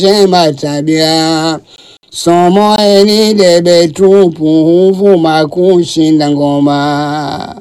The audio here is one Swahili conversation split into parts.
njema tabia. Somo hili debe tupu huvuma kushinda ngoma,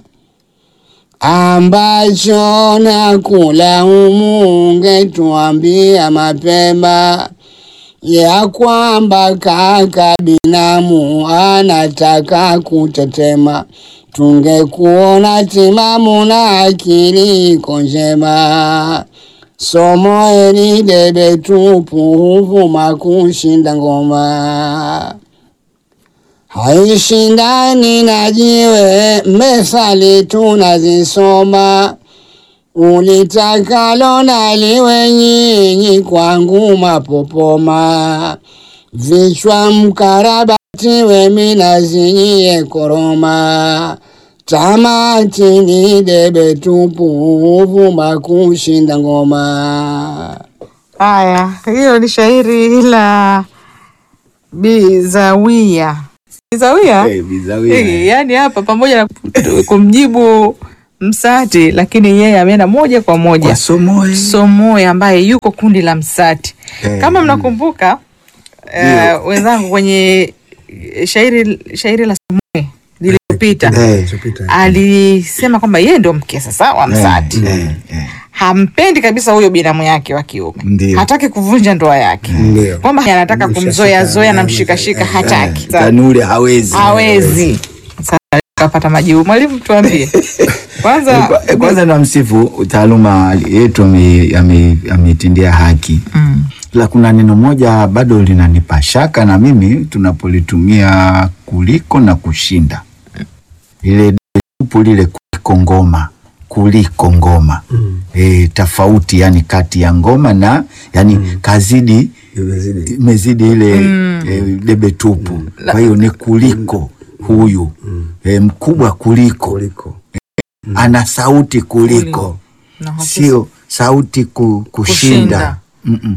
ambacho na kula humu ungetuambia mapema ya kwamba kaka binamu anataka kutetema, tungekuona timamu na akili iko njema. Somo hili debe tupu huvuma kushinda ngoma, haishindani na jiwe, methali tunazisoma ulitakalo naliwe nyinyi kwangu mapopoma, vichwa mkarabati wemi nazinyie koroma, tamati ni debe tupu huvuma kushinda ngoma. Haya, hiyo ni shairi la Bizawia. Bizawia? Eh, Bizawia. Eh, yaani hapa pamoja na kumjibu Msati, lakini yeye ameenda moja kwa moja Kwa Somoe. Somoe ambaye yuko kundi la Msati. Eh, Kama mm. mnakumbuka eh, wenzangu kwenye shairi shairi la Somoe lililopita Eh, alisema kwamba yeye ndio mke sasa wa Msati. eh, eh. Hampendi kabisa huyo binamu yake wa kiume, Ndio. hataki kuvunja ndoa yake, Ndio. kwamba anataka kumzoea zoea na mshikashika, hataki Tanuri hawezi. hawezi. Sasa kapata majibu. Mwalimu, tuambie kwanza. Kwa- Kwanza namsifu taaluma yetu ame- ame- ameitendea haki Mm. la kuna neno moja bado linanipa shaka na mimi tunapolitumia kuliko na kushinda lile tupu lile kuliko ngoma kuliko ngoma mm. e, tofauti yani kati ya ngoma na yani mm. kazidi Imezidi. imezidi ile mm. e, debe tupu kwa hiyo ni kuliko huyu e, mkubwa kuliko Kuliko. ana sauti kuliko Na hakika- sio sauti ku, kushinda, Kushinda. Mm-mm.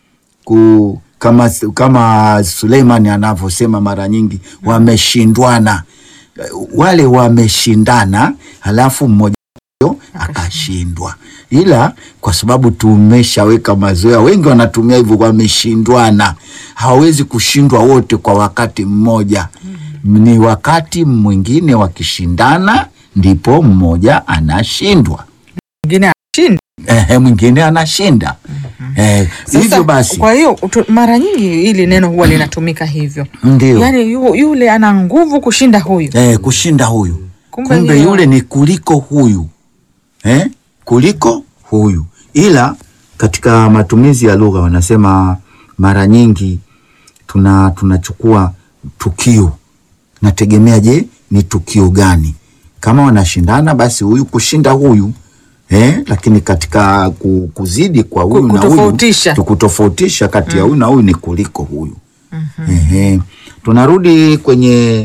Ku, kama, kama Suleimani anavyosema mara nyingi wameshindwana wale wameshindana halafu mmoja wao akashindwa ila kwa sababu tumeshaweka mazoea wengi wanatumia hivyo wameshindwana hawawezi kushindwa wote kwa wakati mmoja ni wakati mwingine wakishindana ndipo mmoja anashindwa mwingine ashinda. ehe, mwingine anashinda eh, Sasa, hivyo basi Kwa hiyo tu- mara nyingi hili neno huwa linatumika hivyo, ndio yaani yu, yule ana nguvu kushinda huyu. eh, kushinda huyu Kumbe kumbe, hiyo- yule ni kuliko huyu eh? kuliko huyu ila katika matumizi ya lugha wanasema mara nyingi tuna tunachukua tukio nategemea je ni tukio gani kama wanashindana basi huyu kushinda huyu eh? lakini katika ku- kuzidi kwa huyu na huyu kutofautisha. tukutofautisha kati ya huyu na huyu ni kuliko huyu Ehe. tunarudi kwenye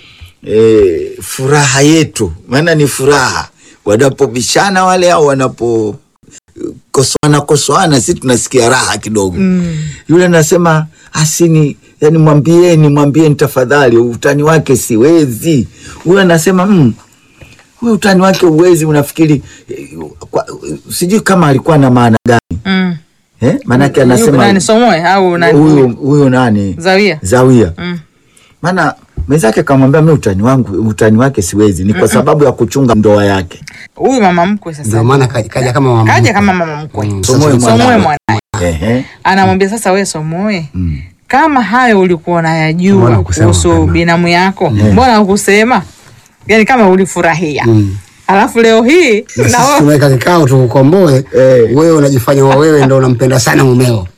e, furaha yetu, maana ni furaha wanapobishana wale au wanapo kosoana kosoana, si tunasikia raha kidogo mm. Yule anasema asini, yani mwambieni, mwambieni tafadhali, utani wake siwezi. Huyu anasema mm, huyu utani wake uwezi, unafikiri eh, kwa, sijui kama alikuwa na maana gani Mm. eh? Maanake Yuko anasema nani Somoe au nani? huyu huyu nani Zawia. Zawia Mm. maana mwenzake kamwambia mi utani wangu utani wake siwezi, ni kwa sababu ya kuchunga ndoa yake. Huyu mama mkwe sasa Ndio maana kaja kaja kama mama kaja mkwe. kama mama mkwe Mm, Somoe sasa- mwanawe. Somoe mwanae Ehe. anamwambia sasa, we Somoe Mm. kama hayo ulikuwa Mbona unayajua hukusema kuhusu mapema? binamu yako, mbona hukusema? Yani kama ulifurahia Mm. alafu leo hii Na na sisi wewe tumeweka kikao tukukomboe, Eh. wewe unajifanya wa wewe ndo unampenda sana mumeo.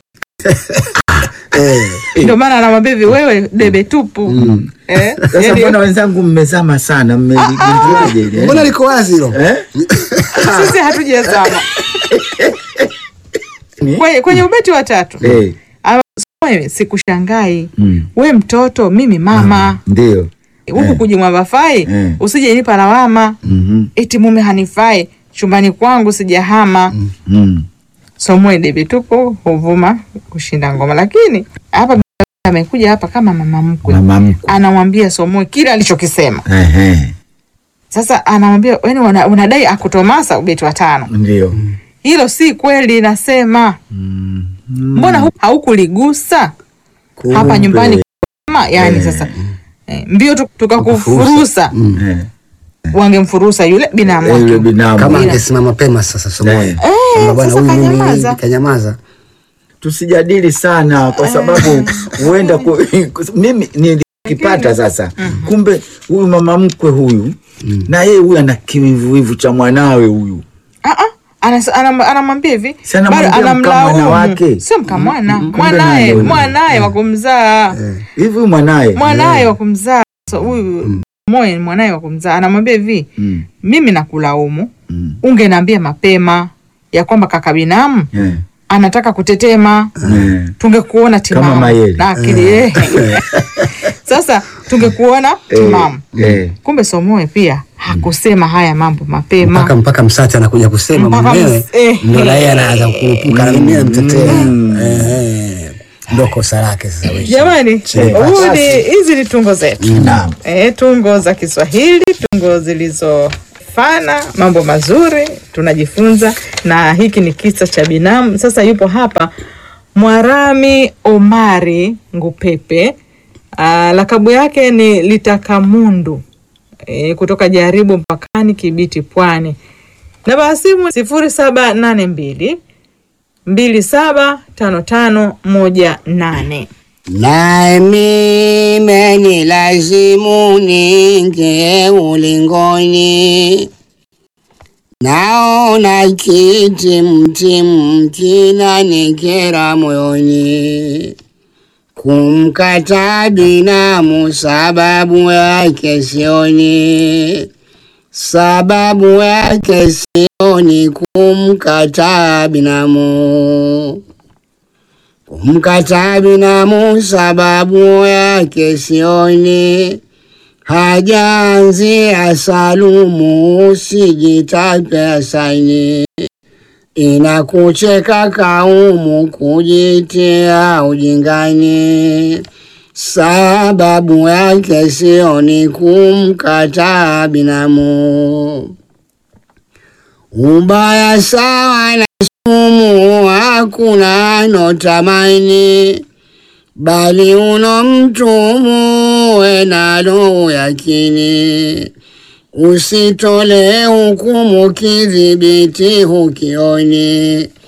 Eh. ndio maana anamwambia hivi, wewe debe tupu eh? Sasa yani, mbona wenzangu mmezama sana, mmeligunduaje ile, eh? Mbona liko wazi hilo? Eh? sisi hatujazama Ni? kwenye, kwenye ubeti wa tatu Eh, Ama- Somoe, sikushangai mm, we mtoto, mimi mama ndio huku Eh. kujimwamba fai Eh. usije nipa lawama Mhm, eti mume hanifai chumbani kwangu sijahama mm. Somoe debe tupu huvuma kushinda ngoma, lakini hapa amekuja hapa kama mama mkwe Mama mkwe. anamwambia Somoe kile alichokisema. Ehe, Sasa anamwambia yani, una- unadai akutomasa ubeti wa tano, ndio hilo si kweli nasema mbona hu- haukuligusa hapa nyumbani kama yani sasa eh, mbio tu- tukakufurusa Eh, wangemfurusa yule binamu eh, yule wake binamu. kama Bila. angesimama mapema sasa somoyo Eh. kwamba bwana sasa huyu mimi kanyamaza. hivi, kanyamaza tusijadili sana kwa sababu huenda ku, mimi nilikipata sasa kumbe huyu mama mkwe huyu na yeye huyu ana kiwivuwivu cha mwanawe huyu Ah, ah, anas- anam- anamwambia hivi Si anamwambia bado mkamwana anamlaumu. wake. sio mkamwana kumbe mwanaye nani huyu? mwanaye wa kumzaa hivi huyu mwanaye mwanaye wa kumzaa So, huyu moyo ni mwanaye wa kumzaa anamwambia hivi Mm, mimi nakulaumu mm, ungeniambia mapema ya kwamba kaka binamu eh, anataka kutetema eh. tungekuona timamu Mayele. na akili eh. sasa tungekuona timamu eh. kumbe somoe pia hakusema haya mambo mapema mpaka mpaka msati anakuja kusema Mpaka mwenyewe ms- eh. ndo na yeye anaanza kurupuka na mimi namtetea Eh, ndo kosa lake sasa wewe. jamani Eh, huu ni hizi ni tungo zetu Naam. e, tungo za kiswahili tungo zilizofana mambo mazuri tunajifunza na hiki ni kisa cha binamu sasa yupo hapa mwarami omari ngupepe Aa, lakabu yake ni litakamundu e, kutoka jaribu mpakani kibiti pwani namba ya simu sifuri saba nane mbili mbili saba tano tano moja nane nami menilazimu ninge ulingoni, naona kitimtimu kinanikera moyoni, kumkata binamu sababu yake sioni, sababu yake sioni kumkata binamu kumkata binamu sababu yake sioni, hajaanzia salumu sijitape saini, inakucheka kaumu kujitia ujingani, sababu yake sioni kumkata binamu, ubaya sawa na sumu hakuna notamani, bali uno mtumu we nalo yakini, usitole hukumu kidhibiti hukioni,